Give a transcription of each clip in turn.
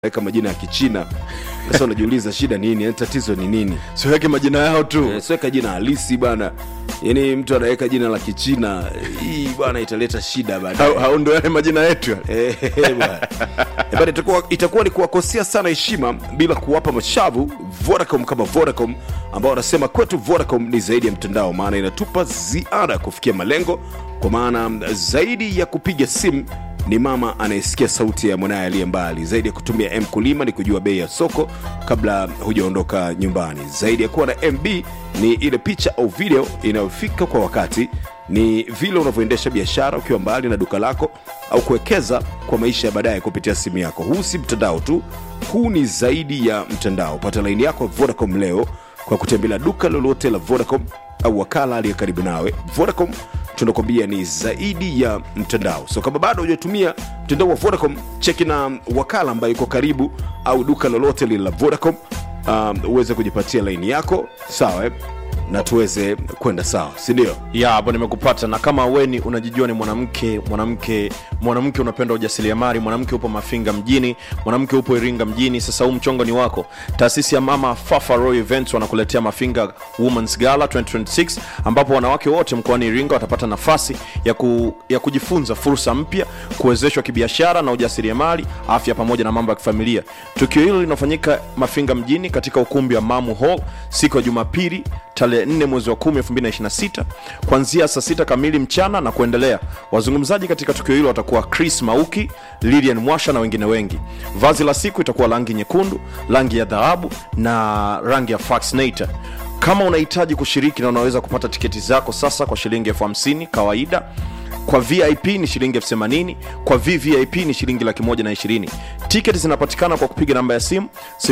weka majina ya kichina sasa unajiuliza shida nini yani tatizo ni nini siweke majina yao tu Eh, siweka jina halisi bana yaani mtu anaweka jina la kichina hii bwana italeta shida baadaye Hao- hao ndo yale majina yetu Eh, bwana. Eh, bwana, itakuwa, itakuwa ni kuwakosea sana heshima bila kuwapa mashavu Vodacom kama Vodacom ambao wanasema kwetu Vodacom ni zaidi ya mtandao, maana inatupa ziada kufikia malengo, kwa maana zaidi ya kupiga simu ni mama anayesikia sauti ya mwanaye aliye mbali. Zaidi ya kutumia M kulima ni kujua bei ya soko kabla hujaondoka nyumbani. Zaidi ya kuwa na MB ni ile picha au video inayofika kwa wakati ni vile unavyoendesha biashara ukiwa mbali na duka lako au kuwekeza kwa maisha ya baadaye kupitia simu yako huu si mtandao tu huu ni zaidi ya mtandao pata laini yako vodacom leo kwa kutembelea duka lolote la vodacom au wakala aliye karibu nawe vodacom tunakwambia ni zaidi ya mtandao so kama bado hujatumia mtandao wa vodacom cheki na wakala ambayo iko karibu au duka lolote lile la vodacom um, uweze kujipatia laini yako sawa eh? na tuweze kwenda sawa sindio ya hapo nimekupata na kama weni unajijua ni mwanamke mwanamke mwanamke unapenda ujasiriamali mwanamke upo mafinga mjini mwanamke upo iringa mjini sasa huu mchongo ni wako taasisi ya mama fafa roy events wanakuletea mafinga womans gala 2026 ambapo wanawake wote mkoani iringa watapata nafasi ya, ku, ya kujifunza fursa mpya kuwezeshwa kibiashara na ujasiriamali afya pamoja na mambo ya kifamilia tukio hilo linafanyika mafinga mjini katika ukumbi wa mamu hall siku ya jumapili tarehe 4 mwezi wa 10 2026 kuanzia saa 6 kamili mchana na kuendelea wazungumzaji katika tukio hilo watakuwa chris mauki lilian mwasha na wengine wengi vazi la siku itakuwa rangi nyekundu rangi ya dhahabu na rangi ya faxnator kama unahitaji kushiriki na unaweza kupata tiketi zako sasa kwa shilingi elfu hamsini kawaida kwa vip ni shilingi elfu themanini kwa vvip ni shilingi laki moja na ishirini tiketi zinapatikana kwa kupiga namba ya simu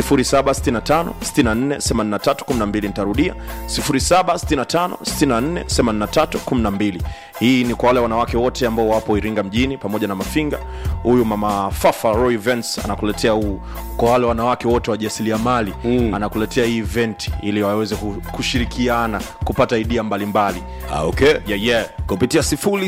765648312 nitarudia 765648312 hii ni kwa wale wanawake wote ambao wapo iringa mjini pamoja na mafinga huyu mama fafa roy events anakuletea huu kwa wale wanawake wote wajasiriamali mm. anakuletea hii event ili waweze ku- kushirikiana kupata idea mbalimbali ah, okay yeah, yeah. kupitia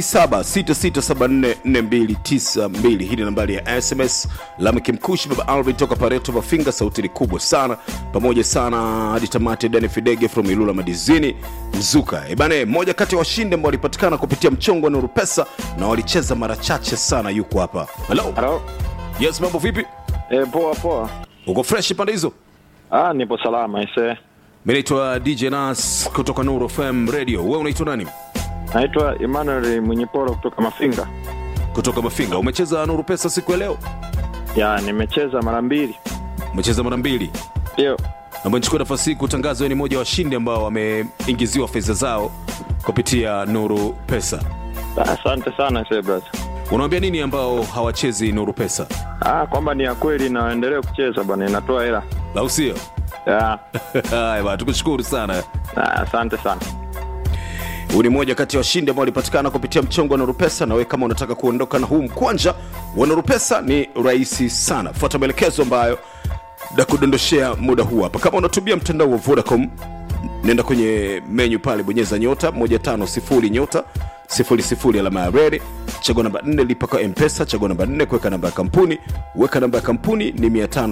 0766744292 hii ni nambari ya sms lamkimkushi baba alvin toka pareto mafinga sauti ni kubwa sana pamoja sana hadi tamati dani fidege from ilula madizini mzuka ebane mmoja kati ya washindi ambao walipatikana kupitia mchongo wa nuru pesa na walicheza mara chache sana yuko hapa halo Halo. yes mambo vipi E, poa poa. uko fresh pande hizo Ah, nipo salama ise. mi naitwa dj nas kutoka nuru fm radio we unaitwa nani Naitwa Emmanuel Mwenyeporo kutoka Mafinga. kutoka mafinga umecheza nuru pesa siku ya leo Ya, nimecheza mara mbili. umecheza mara mbili Ndio. naomba nichukue nafasi hii kutangaza wewe ni mmoja wa washindi ambao wameingiziwa fedha zao kupitia nuru pesa Ah, Asante sana ise brother. unawambia nini ambao hawachezi nuru pesa Ah, kwamba ni ya kweli na waendelee kucheza bwana, inatoa hela. au sio Ya. haya bwana, tukushukuru sana Ah, asante sana. huu ni mmoja kati ya washindi ambao walipatikana kupitia mchongo wa nurupesa na wewe kama unataka kuondoka na huu mkwanja wa nurupesa ni rahisi sana fuata maelekezo ambayo na kudondoshea muda huu hapa kama unatumia mtandao wa vodacom nenda kwenye menyu pale bonyeza nyota 150 nyota 00 alama ya redi chagua namba 4 lipa kwa mpesa chagua namba 4 kuweka namba ya kampuni weka namba ya kampuni ni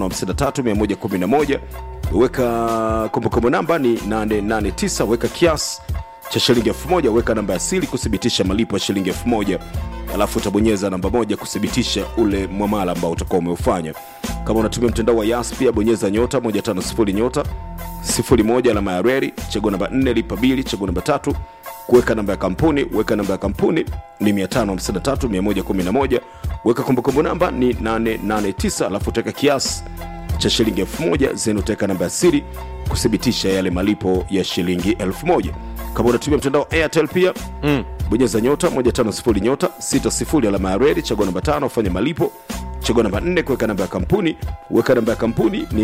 553111 weka kumbukumbu namba ni 889 weka kiasi cha shilingi elfu moja weka namba ya siri kuthibitisha malipo ya shilingi elfu moja alafu utabonyeza namba moja kuthibitisha ule mwamala ambao utakuwa umeufanya kama unatumia mtandao wa yas pia bonyeza nyota 150 nyota 01 alama ya reri chagua namba 4 lipa bili chagua namba tatu kuweka namba ya kampuni weka namba ya kampuni ni 553111 weka kumbukumbu namba ni 889 alafu utaweka kiasi cha shilingi 1000 zeni utaweka namba ya siri kuthibitisha yale malipo ya shilingi 1000 kama unatumia mtandao wa airtel pia mm. bonyeza nyota 150 nyota 60 alama ya redi chagua namba 5 ufanye malipo chagua namba 4 kuweka namba ya kampuni weka namba ya kampuni ni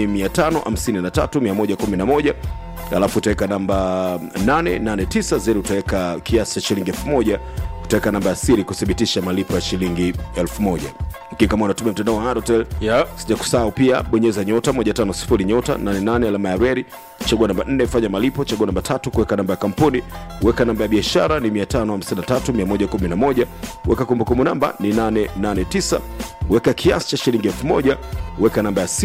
553111 alafu utaweka namba 889 zeri utaweka kiasi cha shilingi 1000 utaweka namba ya siri kuthibitisha malipo ya shilingi 1000 lakini kama unatumia mtandao wa Halotel yeah. sija kusahau pia bonyeza nyota 150 nyota 88 alama ya reri chagua namba 4 fanya malipo chagua namba tatu kuweka namba ya kampuni weka namba ya biashara ni 553111 weka kumbukumbu namba ni 889 weka kiasi cha shilingi 1000 weka namba ya simu